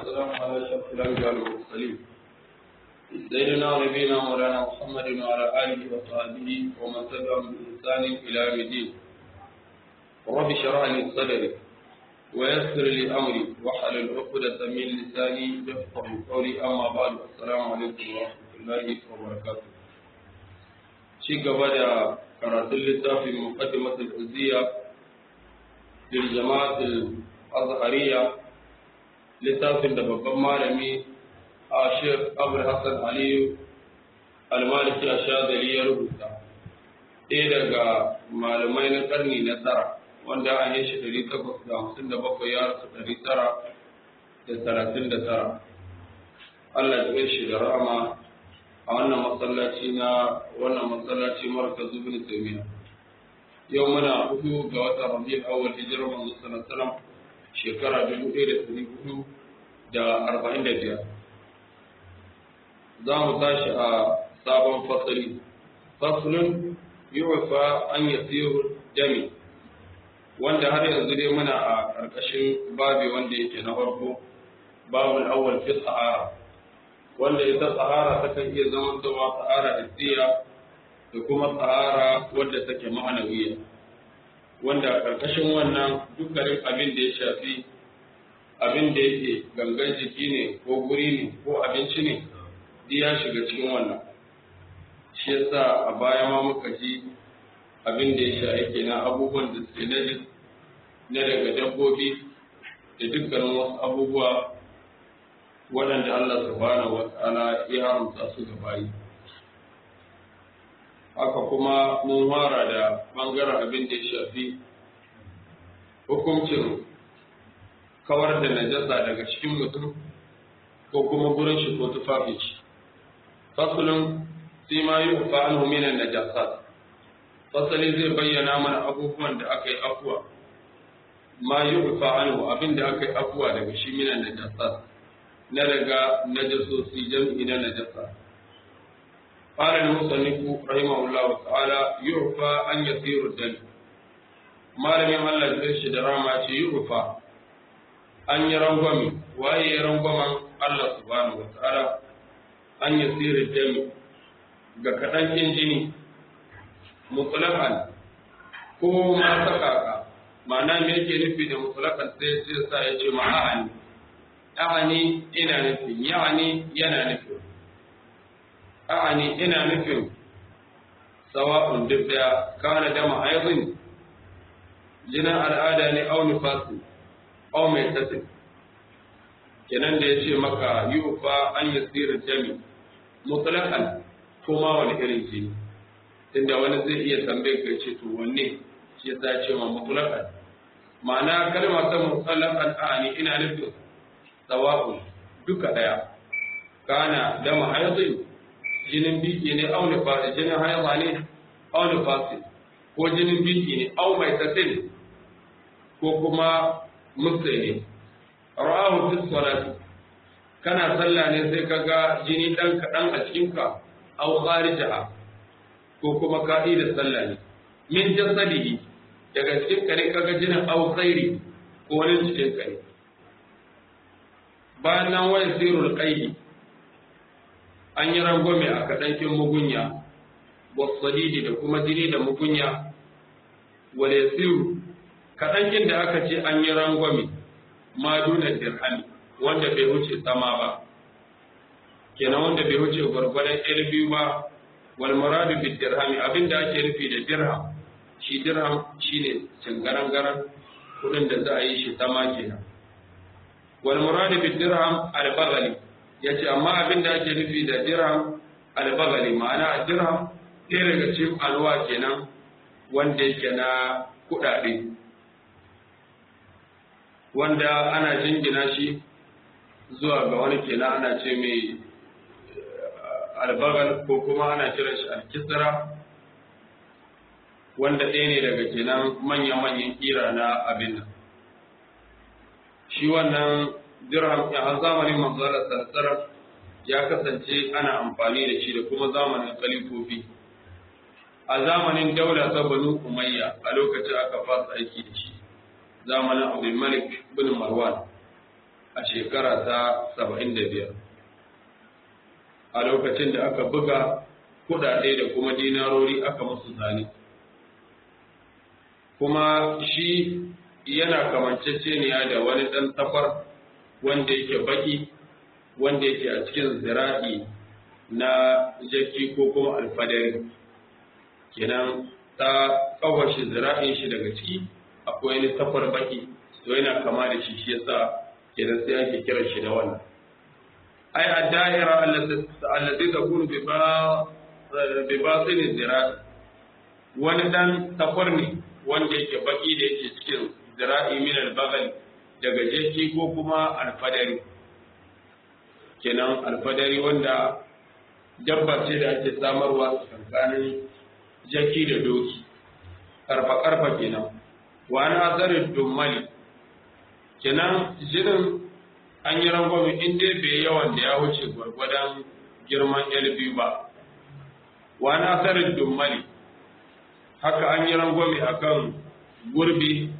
والسلام على أشرف الأنبياء والمرسلين سيدنا ونبينا مولانا محمد وعلى آله وصحبه ومن تبعهم بإحسان إلى يوم الدين رب اشرح لي صدري ويسر لي أمري واحلل عقدة من لساني يفقه قولي أما بعد السلام عليكم ورحمة الله وبركاته شيء قبل قرأت اللتافي مقدمة الأزية للجماعة الأزهرية littafin da babban malami a shek abul hassan aliyu almaliki a shazali ya rubuta ɗaya daga malamai na ƙarni na tara wanda an yi shi ɗari takwas da hamsin da bakwai ya rasu ɗari tara da talatin da tara allah ya shi da rahama a wannan masallaci na wannan masallaci marka zubin taimiya yau muna hudu ga watan rabi'ul awwal hijirar manzo sallallahu alaihi wasallam shekara dubu ɗaya da ɗari hudu da arba'in da biyar za mu tashi a sabon fasali fasalin yiwufa an yi jami wanda har yanzu dai muna a ƙarƙashin babi wanda yake na farko babul awwal fi sahara wanda ita sahara ta kan iya zama cewa sahara hissiya da kuma sahara wadda take ma'anawiya wanda a ƙarƙashin wannan dukkanin abin da ya shafi abin da yake gangan jiki ne ko guri ne ko abinci ne duk ya shiga cikin wannan shi yasa a baya ma muka ji abin da ya sha yake na abubuwan da suke na na daga dabbobi da dukkanin wasu abubuwa waɗanda Allah subhanahu wa ta'ala ya haramta su ga bayi haka kuma mun fara da ɓangaren abin da ya shafi hukuncin kawar da najasa daga cikin mutum ko kuma gurin shi ko tufafin shi fasulun sai ma yi ufa an minan najasa fasali zai bayyana mana abubuwan da aka yi afuwa ma yi ufa an abin da aka yi afuwa daga shi minan najasa na daga najasosi jam'i na najasa قال المصنف رحمه الله تعالى يعفى أن يصير الدم ما لم يمل الفرش دراما يعفى أن يرنغمي وأي يرنغم الله سبحانه وتعالى أن يصير الدم كتن جني مطلقا ko ma saka ma'ana me yake nufi da mutlakan sai sai sa ya ce ma'ani ya'ani ina nufin ya'ani yana nufin a'ani ina nufin sawa'un duk da kana dama aizin jinin al'ada ne au nifasi au mai tasin kenan da ya ce maka yi ufa an yi tsirin jami mutlakan kuma wani irin jini inda wani zai iya tambaye ka ce to wanne shi ya ce ma mutlakan ma'ana kalma ta mutlakan a'ani ina nufin sawa'un duka daya kana dama aizin jinin biki ne au nifasi jinin haihuwa ne au nifasi ko jinin biki ne au mai tasin ko kuma mutsai ne ra'ahu fi salati kana sallah ne sai kaga jini dan kadan a cikinka au kharijaha ko kuma ka da sallah ne min jasadihi daga cikin kare kaga jinin au khairi ko wani cikin kare bayan nan wani sirrul qaidi an yi rangwame a kaɗankin mugunya wasadidi da kuma jini da mugunya wale siru kaɗankin da aka ce an yi rangwame ma duna dirhami wanda bai wuce sama ba kenan wanda bai wuce gwargwadon ɗaya biyu ba wal muradu bi dirhami abinda ake nufi da dirham shi dirham shine cingarangaran kuɗin da za a yi shi sama kenan wal muradu bi dirham al bagali ya ce amma abin da ake nufi da dirham albagali ma'ana a dirham ɗaya daga cikin alwa kenan wanda yake na kuɗaɗe wanda ana jingina shi zuwa ga wani kenan ana ce mai albagal ko kuma ana kiran shi alkisra wanda ɗaya ne daga kenan manya-manyan kira na abin nan shi wannan dirham a zamanin manzara sarsarar ya kasance ana amfani da shi da kuma zamanin khalifofi a zamanin daula ta banu umayya a lokacin aka fasa aiki da shi zamanin abdul malik bin marwan a shekara ta saba'in da biyar a lokacin da aka buga kudade da kuma dinarori aka musu zane kuma shi yana kamanceceniya da wani ɗan tafar wanda yake baki wanda yake a cikin zira'i na jaki ko kuma alfadari kenan ta kawashi zira'in shi daga ciki akwai wani tafar baki to yana kama da shi shi yasa kenan sai ake kiran shi da wannan ai ad-da'ira allati takunu bi ba bi batin zira'i wani dan tafar ne wanda yake baki da yake cikin zira'i min al-bagal daga jeki ko kuma alfadari kenan alfadari wanda dabba ce da ake samarwa tsakanin jaki da doki karfa karfa kenan wa na azarin dummali kenan jinin an yi rangwame in dai bai yawan da ya wuce gwargwadon girman biyu ba wa na azarin dummali haka an yi rangwame akan gurbi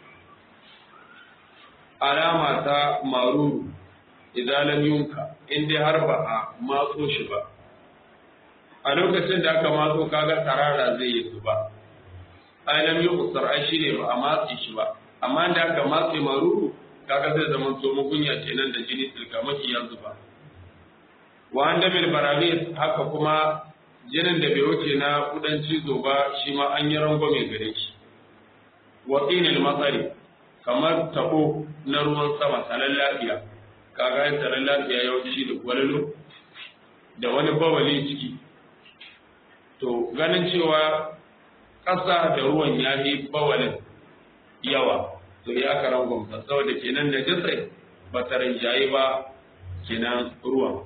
alama ta maruru idan lam yunka in dai har ba a matso shi ba a lokacin da aka matso kaga tarara zai yi zuba ai lam yusar ai shine ba a matse shi ba amma da aka matse maruru kaga zai zama to mugunya kenan da jini tilka maki ya zuba wa anda bil baragis haka kuma jinin da bai wuce na kudan cizo ba shi ma an yi rangwame gare shi wa qinil matsari kamar tabo na ruwan sama sanan lafiya kaga yin sanan lafiya yawanci da gwalalo da wani bawali ciki to ganin cewa ƙasa da ruwan ya yi bawalin yawa to ya karan gwamta saboda kenan da jisai ba ta rinjaye ba kenan ruwan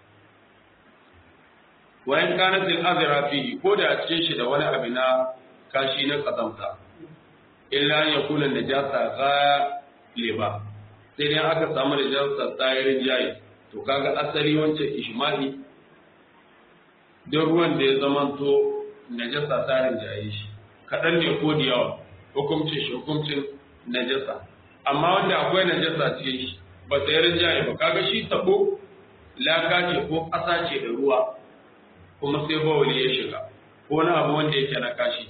wayan kanatin azira fihi ko da a cikin shi da wani abu na kashi na kazamta illa ya kula da jasa galiba sai dai aka samu da jasa tsayirin jayi to kaga asali wancan ishma'i don ruwan da ya zamanto najasa tsarin jaye shi kaɗan ne ko da yawa hukumcin shi hukumcin najasa amma wanda akwai najasa cikin shi ba tsayirin jaye ba kaga shi tabo laka ce ko ƙasa ce da ruwa kuma sai bawali ya shiga ko wani abu wanda yake na kashi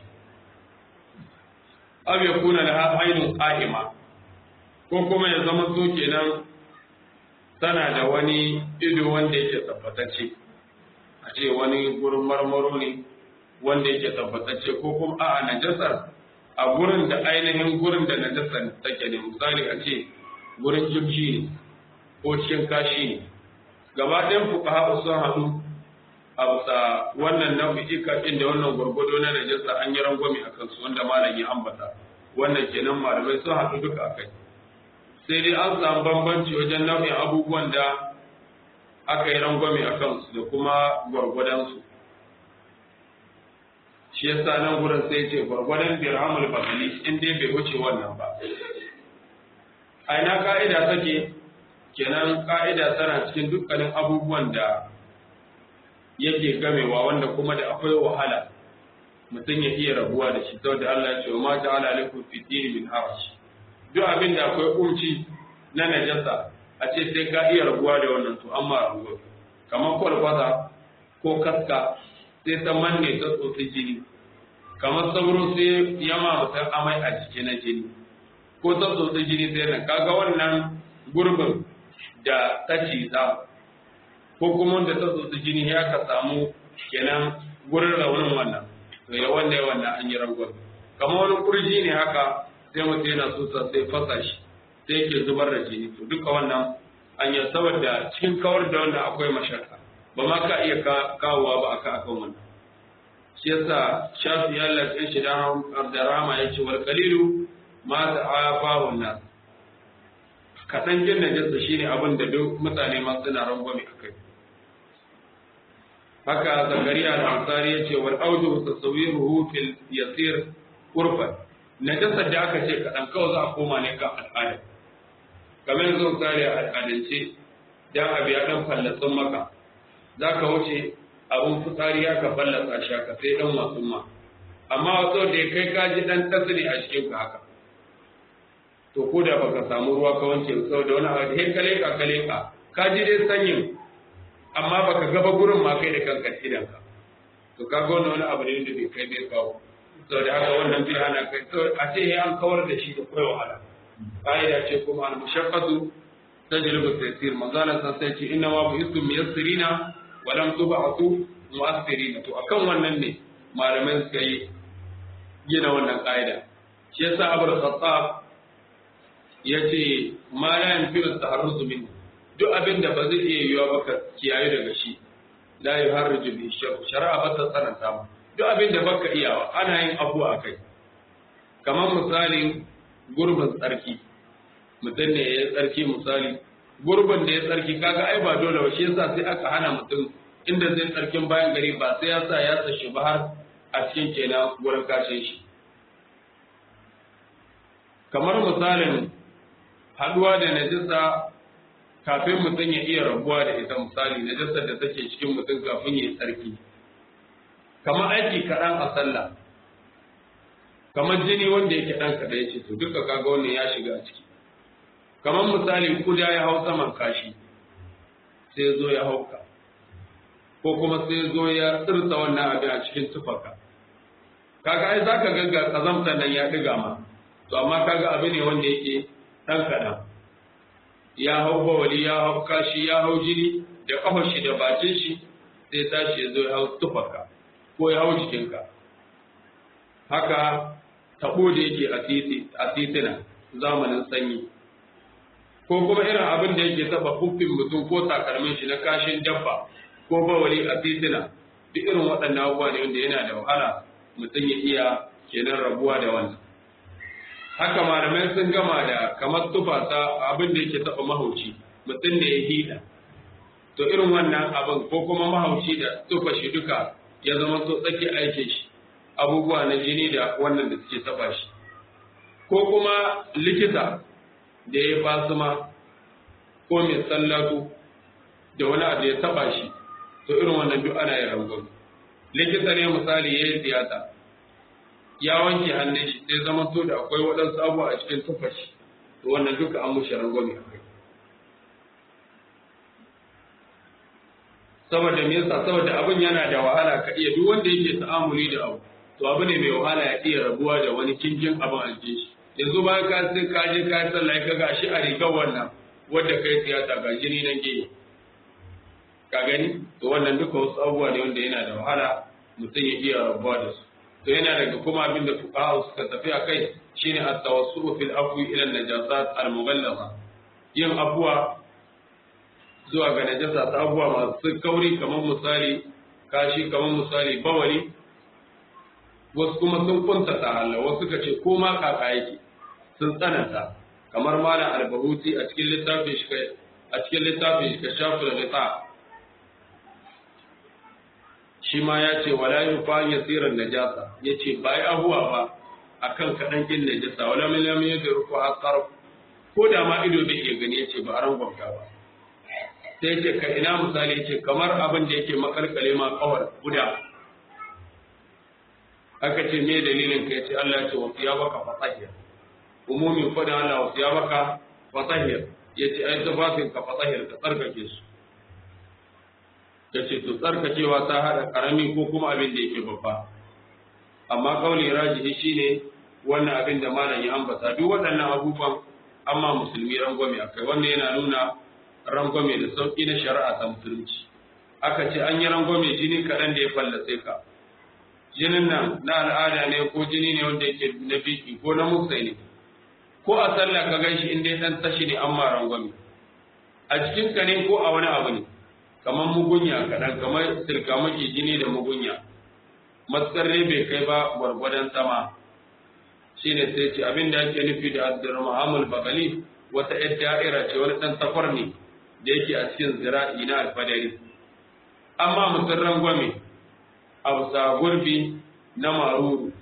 abu ya kuna da ainihin ƙa'ima ko kuma ya zama so kenan tana da wani ido wanda yake tabbatacce a ce wani gurin marmaro ne wanda yake tabbatacce ko kuma a'a najasar a gurin da ainihin gurin da najasar take ne misali a ce gurin jibji ne ko cikin kashi ne gaba ɗayan fuka sun haɗu a bisa wannan nau'ika inda wannan gwargwado na najasa an yi rangwame a kansu wanda malam ya ambata wannan kenan malamai sun haɗu duka a kai sai dai an samu bambanci wajen nau'in abubuwan da aka yi rangwame a kansu da kuma gwargwadonsu shi yasa nan gurin sai ce gwargwadon dirhamul basali in dai bai wuce wannan ba a ina ka'ida take kenan ka'ida tana cikin dukkanin abubuwan da yake gamewa wanda kuma da akwai wahala mutum ya iya rabuwa da shi saboda Allah ya ce ma ta'ala alaikum fi dini min haraj duk abin da akwai umci na najasa a ce sai ka iya rabuwa da wannan to amma rabuwa kamar kwalkwata ko kaska sai ta manne ta tsotsi jini kamar sauro sai yama mutum amai a jiki na jini ko ta tsotsi jini sai nan kaga wannan gurbin da ta ciza ko kuma wanda ta tsotsi jini ya ka samu kenan gurin raunin wannan to ya wanda ya wannan an yi rangon kamar wani kurji ne haka sai mutum yana so sai fasa shi sai yake zubar da jini to duka wannan an yi saboda cikin kawar da wannan akwai mashaka ba ma ka iya kawowa ba aka akan wannan shi yasa shafi ya lafiya shi dan abdarama ya ce wal qalilu ma ta'afa wannan kaɗan jin najasa shine abin da duk mutane ma suna rangwame akai haka zakariya al-ansari ya ce wal audu tasawiruhu fil yasir urfan najasar da aka ce kaɗan kawai za a koma ne kan al'ada kamar yanzu misali a al'adance dan abu ya dan fallatsun maka za ka wuce abun fitsari ya ka fallasa shi ka sai dan wasu ma amma wato da ya kai ka ji dan tasiri a cikin ka haka to ko da baka samu ruwa ka wanke saboda wani abu he kale ka kale ka ka ji dai sanyin amma baka gaba gurin ma kai da kanka idan ka to ka ga wani abu ne da bai kai bai kawo saboda haka wannan bi ana kai a ce he an kawar da shi da kai wahala ƙa'ida ce kuma al mushaqqatu tajlibu taysir manzala san sai ce inna ma bu'istum miyassirina wa lam tub'atu mu'assirina to akan wannan ne malamai suka yi gina wannan ƙa'ida shi yasa abul khattab yace ma la yanfi'u taharruzu min duk abin da ba zai iya yiwa ba ka kiyaye daga shi la yuharriju bi shari'a ba ta tsananta mu duk abin da baka iyawa ana yin abu a kai kamar misalin gurbin tsarki mutum ne ya tsarki misali gurbin da ya tsarki kaga ai ba dole ba shi yasa sai aka hana mutum inda zai tsarkin bayan gari ba sai ya sa ya tsashi ba har a cikin kenan wurin kashin shi kamar misalin haduwa da najisa kafin mutum ya iya rabuwa da ita misali najisar da take cikin mutum kafin ya yi tsarki kamar aiki kaɗan a sallah kamar jini wanda yake ɗan kaɗan ya ce to duka kaga wannan ya shiga a ciki kamar misali kuda ya hau saman kashi sai zo ya hauka ko kuma sai zo ya tsirta wannan abin a cikin tufarka kaga ai zaka ga kazamta nan ya ɗiga ma to amma kaga abu ne wanda yake ɗan kaɗan ya hau bawali ya hau kashi ya hau jini da kafar shi da bakin shi sai tashi ya zo ya hau tufarka ko ya hau jikinka haka tabo da yake a titina zamanin sanyi ko kuma irin abin da yake taba hufin mutum ko takalmin shi na kashin dabba ko bawali a titina duk irin waɗannan abubuwa ne wanda yana da wahala mutum ya iya kenan rabuwa da wannan haka malamai sun gama da kamar tufa ta abin da yake taba mahauci mutum da ya hida to irin wannan abin ko kuma mahauci da tufa shi duka ya zama so tsaki aikin shi abubuwa na jini da wannan da suke taba shi ko kuma likita da ya basuma ko mai sallatu da wani abu ya taba shi to irin wannan duk ana yin rangon likita ne misali ya yi tiyata ya wanke hannun shi sai zama to da akwai waɗansu abubuwa a cikin tufa shi to wannan duka an mushi rangon a kai saboda me yasa saboda abin yana da wahala ka iya duk wanda yake ta'amuli da abu to abu ne mai wahala ya iya rabuwa da wani kinkin abin a jikin shi yanzu bayan ka sai ka je ka sallah ka ga shi a rigar wannan wanda kai tiyata ga jini nan gehe ka gani to wannan duka wasu abubuwa ne wanda yana da wahala mutum ya iya rabuwa da su to yana daga kuma abin da fuqaha suka tafi a kai shine at-tawassu fil afwi ila an-najasat al-mughallaza yin abuwa zuwa ga najasa ta abubuwa masu kauri kamar misali kashi kamar misali bawali wasu kuma sun kunta ta Allah wasu ka ce ko ma kaka yake sun tsananta kamar malam albahuti a cikin littafin shi a cikin littafin shi ka shafu da lita shi ma ya ce wala yufa yasiran najasa yace bai abuwa ba akan kadan kin najasa wala min lam yadruku asar ko da ma ido bai iya gani yace ba aran gwamta ba sai ce ka ina misali ce kamar abin da yake makalkale ma kawar guda aka ce me dalilin ka yace Allah ya ce wasu ya baka fatahiyar umumin fadin Allah wasu ya baka fatahiyar yace ai tafafin ka fatahiyar ka tsarkake su yace to tsarkakewa ta hada karami ko kuma abin da yake babba amma kauli rajihi shine wannan abin da malam ya ambata duk waɗannan abubuwan amma musulmi rangwame akai wannan yana nuna rangwame da sauƙi na shari'a ta musulunci aka ce an yi rangwame jini kaɗan da ya fallace ka jinin nan na al'ada ne ko jini ne wanda yake na biki ko na musai ne ko a sallah ka gan shi in dai ɗan tashi ne an ma rangwame a cikin ka ne ko a wani abu ne kamar mugunya kaɗan kamar sirkamaki jini da mugunya matsar ne bai kai ba gwargwadon sama shine sai ce abin da ake nufi da abdurrahmanul bakali wata yar da'ira ce wani ɗan safar ne da yake a cikin zira'i na alfadari amma mutum rangwame a bisa gurbi na maruru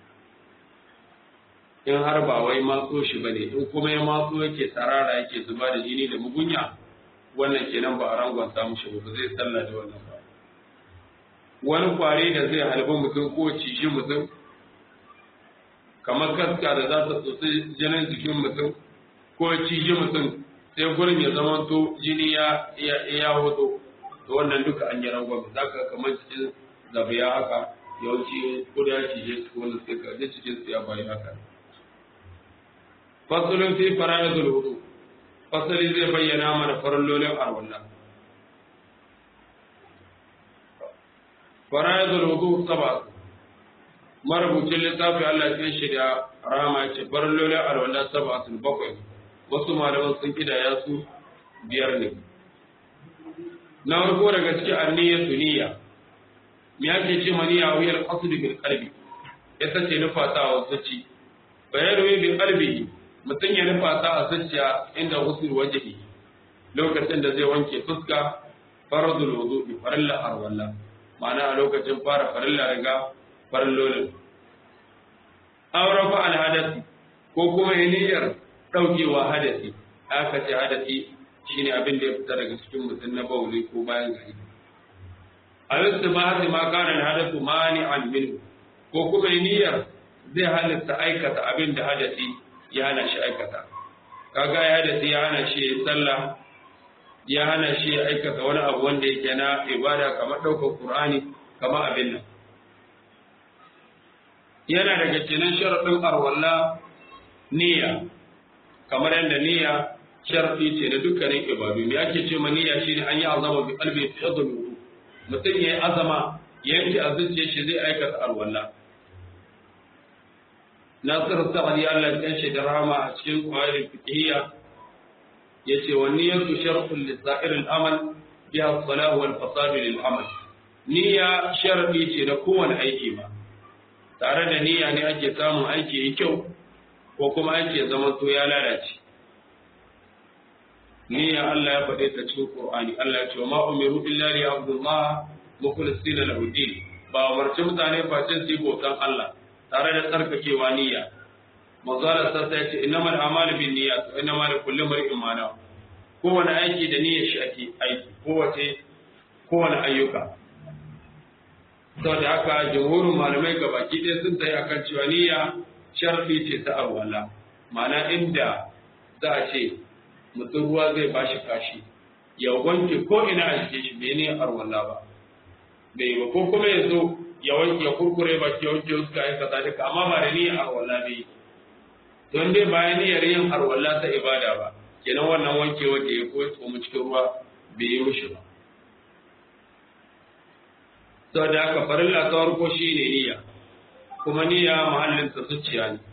in har ba wai matso shi ba ne in kuma ya matso yake tsarara yake zuba da jini da mugunya wannan kenan ba a rangon samu shi ba zai tsalla da wannan ba wani kwari da zai halbi mutum ko ciji mutum kamar kaska da za ta tsotsi jinin jikin mutum ko cije mutum sai gurin ya zama to jini ya ya hoto to wannan duka an yi rangwame za ka kamar cikin zabiya haka yawanci ko da ya cije su wani sai ka ji cikin su ya bayi haka fasulun fi fara'idul wudu fasali zai bayyana mana farallolin arwallah fara'idul wudu saba marubucin littafi Allah ya shirya rama ce farallolin arwallah saba sun bakwai wasu malaman sun kidaya su biyar ne na farko daga cikin anniyatu niyya me ake ce maniya wuyar qasd bil qalbi ita ce nufatawa zuci bayanu bil qalbi mutum ya nufata a zuciya inda usul wajhi lokacin da zai wanke fuska faradul wudu'i farilla arwalla ma'ana a lokacin fara farilla riga farillolin aurafa al hadasi ko kuma niyyar daukewa hadasi aka ce hadasi shine abin da ya fita daga cikin mutum na bauli ko bayan gari a yadda ba hasi ma kana hadatu mani an minhu ko kuma niyyar zai halitta aikata abin da hadasi ya hana shi aikata kaga ya hadasi ya hana shi ya sallah ya hana shi ya aikata wani abu wanda yake na ibada kamar ɗaukar qur'ani kamar abin nan yana daga cikin sharaɗin arwalla niyya kamar yadda niyya sharadi ce da dukkanin ibadu me ake ce ma niyya shine an yi azama bi qalbi fi adlu mutum yayi azama yanke a zuciyar shi zai aikata alwala Nasir Sa'adi Allah ya shi da rahama a cikin qawaid fiqhiyya yace wa niyyatu shartun li sa'ir al-amal biha as-salah wal fasad lil amal niyya sharadi ce da kowane aiki ba tare da niyya ne ake samun aiki yi kyau ko kuma aiki ya zama to ya lalace niyya Allah ya faɗe ta cikin Qur'ani Allah ya ce ma umiru illa li abdullah mukhlisina lahu din ba umarci mutane face su yi bautan Allah tare da tsarkakewa niyya manzo Allah sai ya ce innamal a'malu bin niyyat wa innamal likulli imrin ma nawa kowane aiki da niyyar shi ake aiki kowace kowane ayyuka saboda haka jumhurin malamai gabaki ɗaya sun tayi akan cewa niyya sharfi ce ta alwala ma'ana inda za a ce mutum ruwa zai ba shi kashi ya wanke ko ina a jikin shi bai ne arwalla ba bai ba ko kuma ya zo ya wanke ya kurkure ba ki wanke wasu kayan kaza duka amma ba da niyyar arwalla bai don dai bayan niyyar yin arwalla ta ibada ba kenan wannan wanke wanda ya koyi tsomu cikin ruwa bai yi mishi ba saboda haka farilla ta farko shine niyya kuma niyya mahallin ta zuciya ne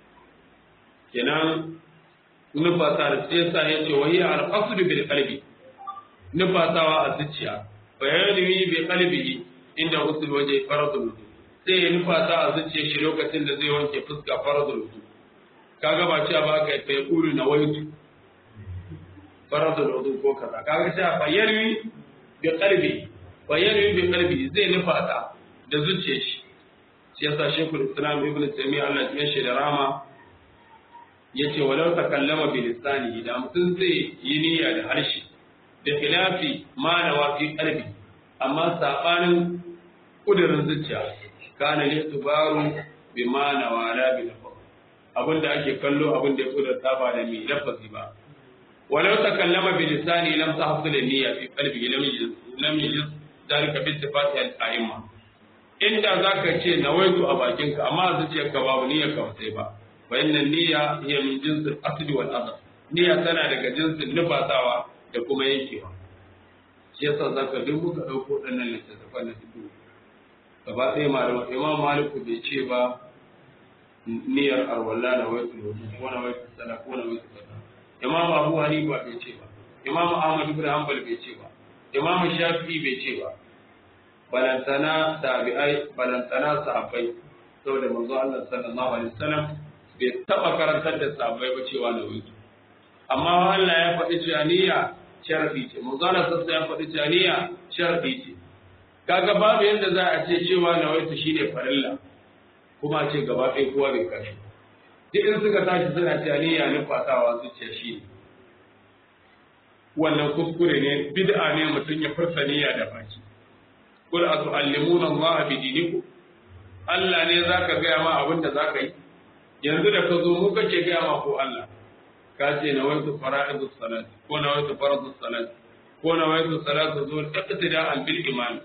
kenan nufata da sai sa ya ce wahiya al-qasdu bil qalbi nufatawa a zuciya bayani bi qalbihi inda usul waje faradul wudu sai ya nufata a zuciya shi lokacin da zai wanke fuska faradul wudu kaga ba cewa ba ka fa yaqulu na waitu faradul wudu ko kaza kaga cewa bayani bi qalbi bayani bi qalbi zai nufata da zuciyar shi shi yasa shekul islam ibn taymiyyah Allah ya shi da rama yace walau takallama bi lisanihi da mutum zai yi niyya da harshe da khilafi ma nawa fi qalbi amma sabanin kudirin zuciya kana ne tubaru bi ma nawa la bi lafaz abinda ake kallo abinda ya kudurta ba da mai lafazi ba walau takallama bi lisani lam tahsul niyya fi qalbi lam yajid lam yajid dalika bi ittifaqi al-a'imma inda zaka ce nawaitu a bakinka amma zuciyarka babu niyyar ka sai ba فإن النية هي من جنس الأصل والأصل نية tana daga jinsin nufatawa da kuma yankewa shi yasa zaka duk muka dauko dannan littattafan na fiqh gaba ɗaya malama imam maliku bai ce ba niyyar arwalla na waitu wudu ko na waitu sala ko na waitu sala imam abu hanifa bai ce ba imam ahmad ibn hanbal bai ce ba imam shafi'i bai ce ba balantana tabi'ai balantana sahabbai saboda manzo Allah sallallahu alaihi wasallam bai taba karantar da sahabbai ba cewa na wuce amma Allah ya faɗi cewa niyya sharfi ce manzana sassa ya faɗi cewa niyya sharfi ce kaga babu yadda za a ce cewa na wuce shine farilla kuma ce gaba ɗaya kowa bai kashe duk in suka tashi suna cewa niyya nufatawa zuciya shi ne wannan kuskure ne bid'a ne mutum ya furta niyya da baki kul atu'allimuna Allah bi dinikum Allah ne zaka gaya ma abin da zaka yi yanzu da ka zo mu kake gaya ma ko Allah ka ce na waitu fara'idus salat ko na waitu faradus salat ko na waitu salatu zuwa iqtida al bil iman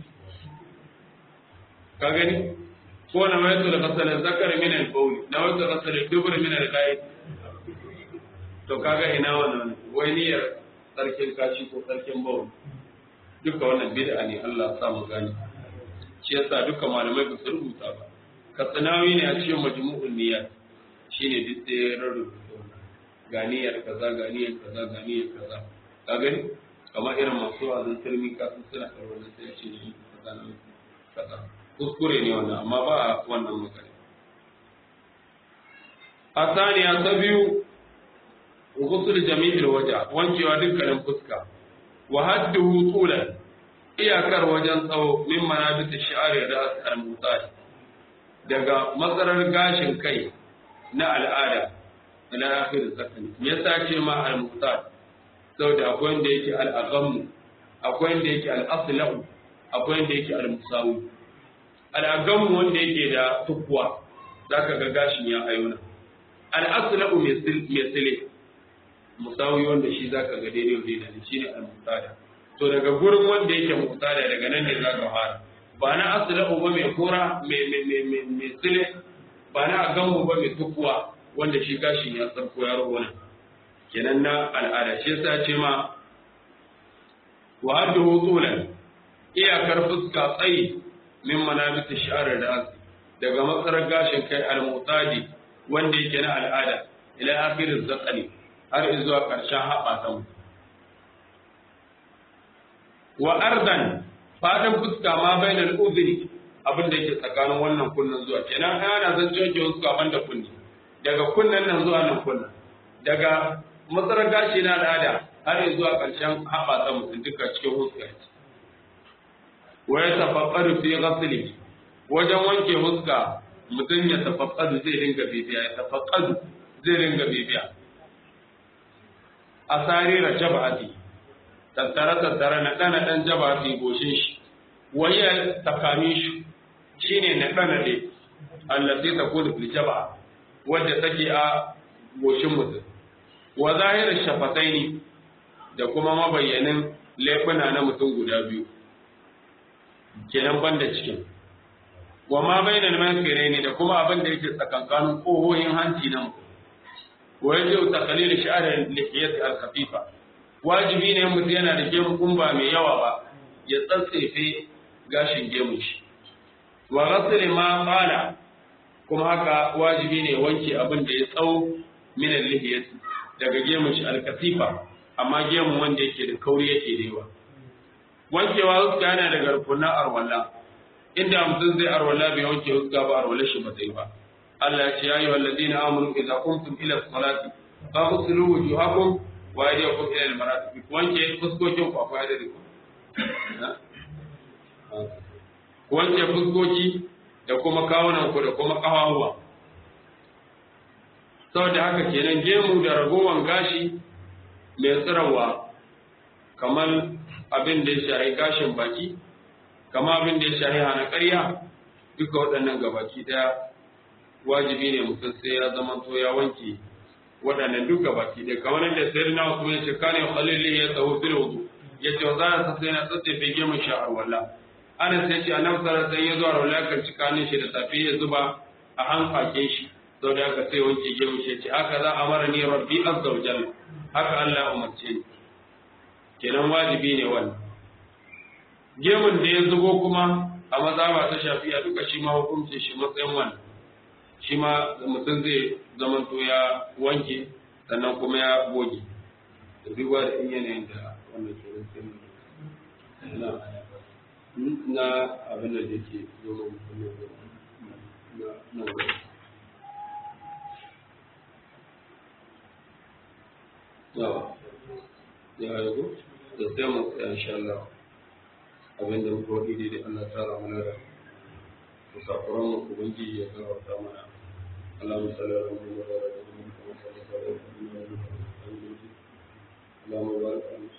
ka gani ko na waitu da kasal zakar min al bawl na waitu kasal dubur min al ghaib to kaga ina wannan wai niyyar sarkin kashi ko sarkin bawl duka wannan bid'a ne Allah ya sa mu gani shi yasa duka malamai ba su rubuta ba katsinawi ne a cikin majmu'ul niyyat shine duk sai rarrubuta ganiyar kaza ganiyar kaza ganiyar kaza ka gani kamar irin masu azan turmi kasu suna karɓar da sai ce ne kaza na kaza kuskure ne wannan amma ba a wannan magana a saniya ta biyu gusul jami'il waja wankewa dukkanin fuska wa hadduhu tulan iyakar wajen tsawo min manabit shi'ari da al-mutsali daga matsarar gashin kai na al'ada ila akhir zakani me yasa ce ma al-muhtar saboda akwai wanda yake al-aghamm akwai wanda yake al-aslahu akwai wanda yake al-musawi al-aghamm wanda yake da tukwa zaka ga gashin ya ayuna al-aslahu mai sile musawi wanda shi zaka ga daidai wa daidai shine al-muhtar to daga gurin wanda yake muhtar daga nan ne zaka fara ba na aslahu ba mai kora mai mai mai mai sile ba na aghamm ba mai tukwa wanda shi gashin ya tsarko ya rawana kenan na al'ada shi yasa ce ma wa haddu tulan iyakar fuska tsayi min manabit shi'ar da daga matsarar gashin kai al-mutadi wanda yake na al'ada ila akhir zakani har zuwa karshen haɓa ta mu wa ardan fadin fuska ma bainal udhni abin da yake tsakanin wannan kunnan zuwa kenan ana zan jojo fuska banda kunni daga kunnen nan zuwa nan kunnen daga matsarar gashi na al'ada har zuwa ƙarshen haɓata mutum duka cikin huska wa ya tafaffadu fi ghasli wajen wanke huska mutum ya tafaffadu zai dinga bibiya ya tafaffadu zai dinga bibiya a sarira jab'ati tattare tattare na ɗana ɗan jab'ati goshin shi wayar takami shi shine na ɗana ne allati takunu fil jab'a wadda take a goshin mutum wa zahirar shafataini da kuma mabayyanin laifuna na mutum guda biyu kenan banda cikin wa ma bainal manfiraini da kuma abin da yake tsakankanin kohoyin hanci na mutum wa yajibu taqlil sha'r lihiyat al-khafifa wajibi ne mutum yana da gemu kumba mai yawa ba ya tsatsefe gashin gemun shi wa ghasl ma qala kuma haka wajibi ne wanke abin da ya tsawo min al-lihiyati daga gemun shi al-kasifa amma gemun wanda yake da kauri yake da yawa wankewa huska yana daga rukunan arwala inda mutum zai arwala bai wanke huska ba arwala shi ba zai ba Allah ya ce ya ayyuhal ladina amanu idza qumtum ila salati faghsilu wujuhakum wa aydiyakum ila al-marafiq wanke fuskokin ku akwai da ku wanke fuskoki da kuma kawunan ku da kuma ƙafafuwa saboda haka kenan gemu da ragowan gashi mai tsirawa kamar abin da ya shahi gashin baki kamar abin da ya shahi hana ƙarya duka waɗannan gabaki ɗaya wajibi ne mutum sai ya zama to ya wanke waɗannan duka baki ɗaya kamar yadda sai na wasu ya ce kane khalili ya tsawo fil wudu ya ce za a sai na tsatsefe gemun sha'ar walla ana sai ce annabi sallallahu alaihi wasallam ya zo a rawla kan cikanin shi da safi ya zuba a hanfakin shi sau da aka sai wanke gemu shi ce haka za a mara ni rabbi azza wa jalla haka Allah umarce ni kenan wajibi ne wannan gemun da ya zubo kuma a mazaba ta shafiya duka shi ma hukunci shi matsayin wannan shi ma mutum zai zamanto ya wanke sannan kuma ya goge da duba da in yanayin da wannan kenan sai na na abin da yake zama mutum na na gaba yawa ya yago da sai mu tsaya insha Allah abin da muka wadi daidai Allah ta ra mana da musafiran mu ubangiji ya gafarta mana Allahumma salli ala Muhammad wa ala alihi wa sahbihi wa sallam Allahumma barik ala